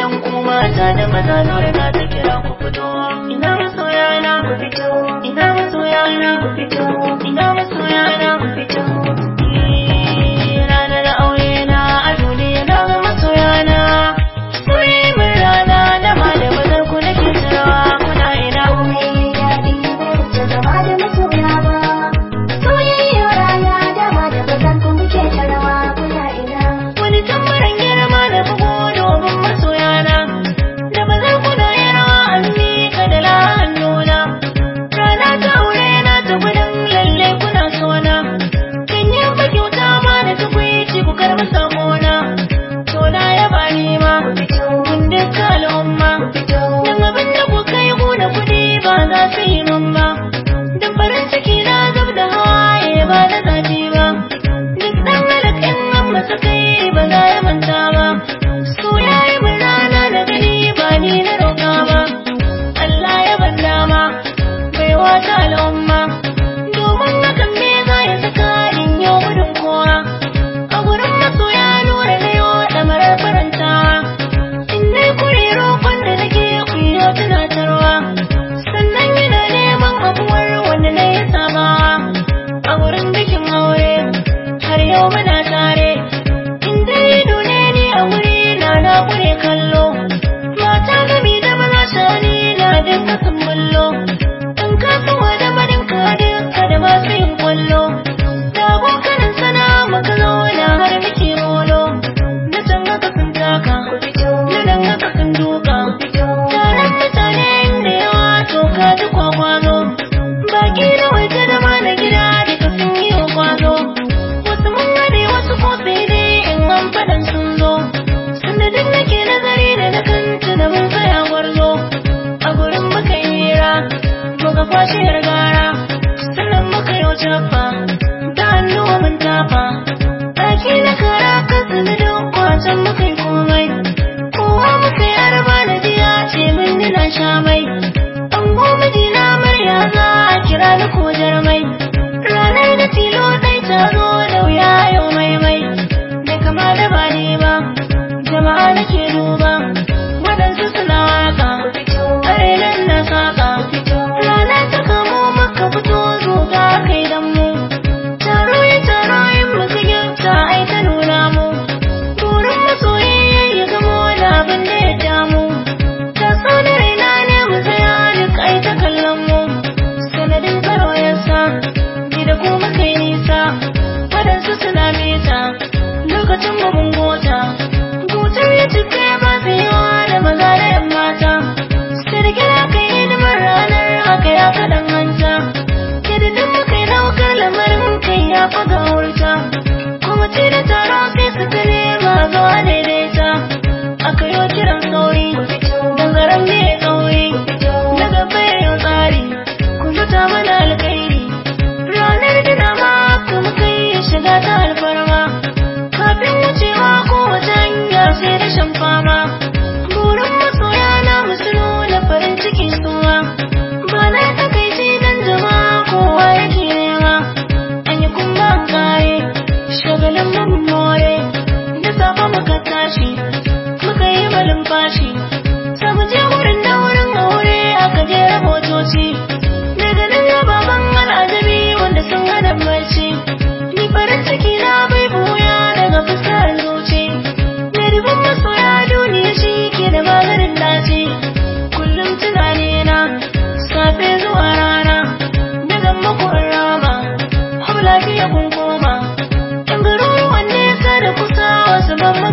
yan kuma ta da maza nura na ta kira ku fito ina masoya na ku fito ina masoya na ku fito ina masoya na ku fito Eh, ranar aure na a duniya na ga masoya na kuri min rana da ma da bazar ku nake tarawa kuna ina Komai daɗi bai wuce zama da masoya ba. Soyayya rana dama da bazan ku muke ta rawa kuna ina. wani tambarin girma da bugu domin masoyana da ba za ku yi rawa an miƙa da la'annuna rana ta aure na ta gudun lalle kuna sona kan yi ba kyauta ma da tukwici ku karɓi sakona to na yaba ni ma kun duka al'umma don abin da ku kai ku da kuɗi ba za su yi min ba don farin ciki na zub da hawaye ba da zafi ba duk ɗan halakin nan masa kai ba za ya manta ba so ya yi min rana da gani ba ni na roƙa ba Allah ya ban dama bai wata al'umma domin hakan me za ya saka in yau gudun kowa a gurin masoya nura na yau ɗamarar farantawa in dai kure roƙon da nake kuyo tunatarwa sannan yana neman abuwar wanda na yi sabawa a wurin bikin aure har yau muna tare in dai ido ne ni a wuri na na kure kallo mata gami da maza shani na dinka sun bullo in ka kawa da barin ka duka da masu yin kwallo da abokanan sana muka zauna har muke molo na can haka sun taka na nan haka sun duka taron mutane inda yawa to ka ji kwakwazo baki na waje da ma na gida duka sun yi wa kwazo wasu mun gane wasu ko sai dai in an faɗan sun zo sanadin nake nazari da na kanta da mun tsaya gwarzo a gurin muka yi hira muka kwashe gara sannan muka yi jafa da hannuwa mun tafa ɗaki na kara kasa da duk kwacen muka yi komai kowa muka yi arba na jiya ce min nina sha mai an goma dina murya za a kira ni ko jarmai ranar da tilo ɗai ta zo da wuya yau maimai bai kama da ba ni ba jama'a nake duba waɗansu suna waka ƙarenan na saka rana ta kamo maka fito zo ga kai dan mu taro ya taro in muka gyauta ai ta nuna mu burin masoyi ya gamo da abin da ya damu ta so da raina ne mu tsaya duk ai ta kallon mu sanadin tsaro ya sa ni da kuma kai nisa waɗansu suna mita lokacin mu mun gota gutar ya cika ba su yi wa da maza da yan mata sai da kira kai hidimar ranar haka ya kaɗan hanta ke da duk muka yi ɗaukar lamarin kai ya faga wurta kuma ce da taro sai su tare ma zuwa daidaita aka yi kiran sauri dangaren ne tsauri na gaba yau tsari ku fita mana alkairi ranar gina ma kuma kai shiga ta alfarma kafin wucewa ko wata hanya sai da shan fama burin masoya na musu nuna farin ciki suwa ba na takaici dan jama'a kowa yake nema an yi kuma an kare shagalin mun more da safa muka tashi muka yi malin fashi sai mu je wurin da wurin aure aka jera motoci daga nan ya baban al'ajabi wanda sun hana barci ni farin ciki na bai buya daga fuskar zuci mai ribin masoya duniya shi ke da maganin dace kullum tunani na safe zuwa rana daga makon rama hau lafiya kun koma in garuruwan nesa da kusa wasu ban